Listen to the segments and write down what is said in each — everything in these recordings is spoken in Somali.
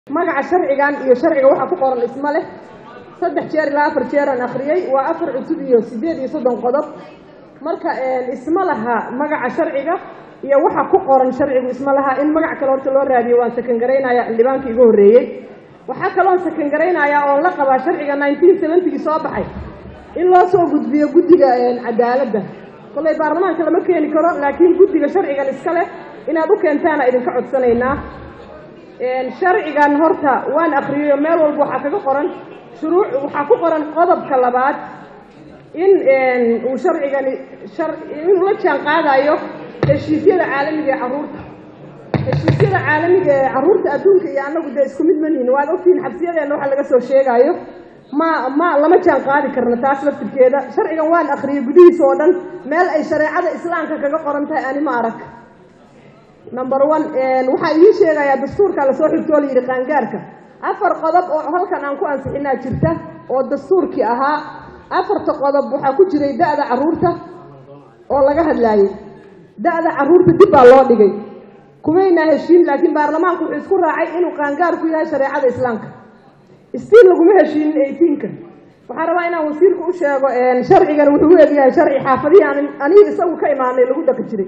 magaca sharcigan iyo sharciga waxaa ku qoran isma leh saddex jeer ilaa afar jeeraan akhriyey waa afar cutub iyo siddeed iyo soddon qodob marka isma laha magaca sharciga iyo waxa ku qoran sharcigu isma laha in magac kale horta loo raadiyo waan sakangaraynayaa xildhibaanka iga horreeyey waxaa kaloon sakangaraynayaa oo la qabaa sharciga nineteen seventygii soo baxay in loo soo gudbiyo guddiga cadaaladda kollay baarlamaanka lama keeni karo laakiin guddiga sharcigan iska leh inaad u keentaana idinka codsanaynaa sharcigan horta waan akriyeyo meel walba waxaa kaga qoran shuruuc waxaa ku qoran qodobka labaad in uu sharcigani inuu la jaan qaadayo heshiisyada caalamiga ee carruurta heshiisyada caalamiga ee carruurta adduunka iyo annagu dee isku mid manihin waad ogtihiin xabsiyadeenna waxa laga soo sheegaayo ma ma lama jaan qaadi karno taas laftirkeeda sharcigan waan akriyey gudihiisa oo dhan meel ay shareecada islaamka kaga qoran tahay ani ma arag number one waxaa idiin sheegayaa dastuurka lasoo xigtoo la yidhi qaangaarka afar qodob oo halkan aan ku ansixinaa jirta oo dastuurkii ahaa afarta qodob waxaa ku jiray da-da carruurta oo laga hadlaayey da-da carruurta dib baa loo dhigay kumaynaa heshiin laakiin baarlamaanku wuxuu isku raacay inuu qaangaarku yahay shareecada islaamka stiil laguma heshiinin eighteenka waxaan rabaa inaan wasiirka u sheego sharcigan wuxuu u egyahay sharci xaafadihii aan aniga isagu ka imaanay lagu dhaqi jiray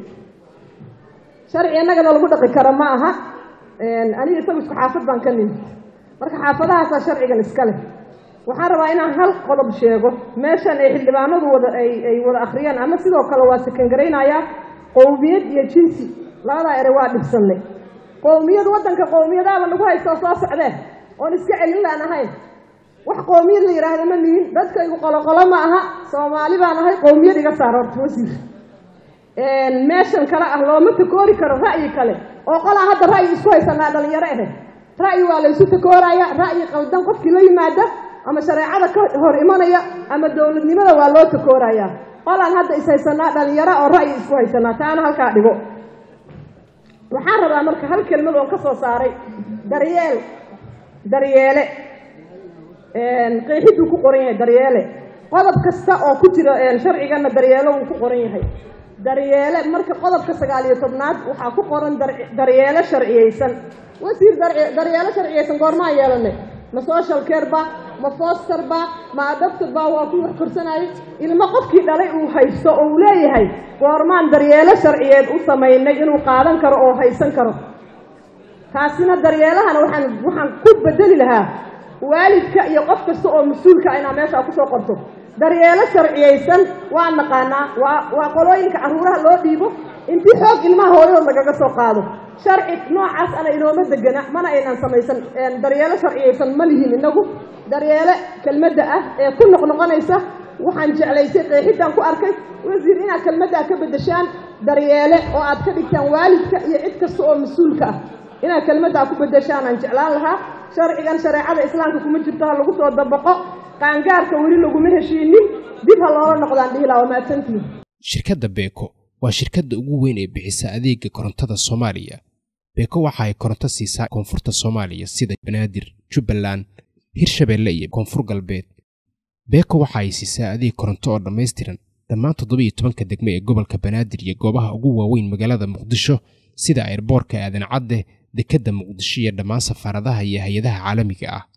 sharci annagana lagu dhaqi karo ma aha aniga isagu isku xaafad baan ka nimid marka xaafadahaasaa sharcigan iska leh waxaan rabaa inaan hal qodob sheego meeshan ay xildhibaanadu wada ay wada akhriyaan ama sidoo kale waa sakangaraynayaa qowmiyad iyo jinsi labadaa ere waa dhibsannay qowmiyad waddanka qowmiyadaaba nagu haystoo soo socdee oon iska celin laan ahayn wax qowmiyad la yidhaahda ma nihin dadkaygu qoloqolo ma aha soomaali baan ahay qowmiyad iga saar horta wasiir meeshan kale ah looma takoori karo ra'yi kale oo qolaa hadda ra'yi isku haysanaa dhalinyaro ahe ra'yi waa laysu takooraya ra'yi qaldan qofkii la yimaada ama shareecada ka hor imanaya ama dowladnimada waa loo takooraya qolaan hadda is haysanaa dhalinyaro oo ra'yi isku haysanaa taana halkaa dhigo waxaan rabaa marka hal kelmad oon ka soo saaray daryeel daryeele qeexiduu ku qoran yahay daryeele qodob kasta oo ku jira sharcigana daryeelo wuu ku qoran yahay daryeele marka qodobka sagaal iyo tobnaad waxaa ku qoran daryeelo sharciyeysan wasiir daryeelo sharciyeysan goormaan yeelanay ma social care ba ma foster ba ma adopted ba waa ku wax korsanayay ilmo qofkii dhalay uu haysto oo uu leeyahay goormaan daryeelo sharciyeed u samaynay inuu qaadan karo oo haysan karo taasina daryeelahana waxaan waxaan ku bedeli lahaa waalidka iyo qof kasta oo mas-uulka inaa meeshaa kusoo qorto daryeelo sharciyeysan waa naqaanaa waa waa qolooyinka carruuraha loo dhiibo intii xoog ilmaha hooyadood lagaga soo qaado sharci noocaas ana inooma degana mana aynan samaysan daryeelo sharciyeysan ma lihin inagu daryeele kelmadda ah ee ku noqnoqonaysa waxaan jeclaysay qeexidaan ku arkay wasiir inaad kelmaddaa ka beddeshaan daryeele oo aad ka dhigtaan waalidka iyo cid kasta oo mas-uulka ah inaad kelmaddaa ku beddeshaan aan jeclaan lahaa sharcigan shareecada islaamka kuma jirto ha lagu soo dabaqo qaangaarka weli laguma heshiinin dib ha loola noqdaan dhihilaa waa mahadsantihin shirkadda beeko waa shirkadda ugu weyn ee bixisa adeega korontada soomaaliya beeko waxa ay koronto siisaa koonfurta soomaaliya sida banaadir jubbaland hirshabeelle iyo koonfur galbeed beeko waxa ay siisaa adeeg koronto oo dhammaystiran dhammaan toddoba iyo tobanka degme ee gobolka banaadir iyo goobaha ugu waaweyn magaalada muqdisho sida airboorka aadan cadde dekedda muqdisho iyo dhammaan safaaradaha iyo hay-adaha caalamiga ah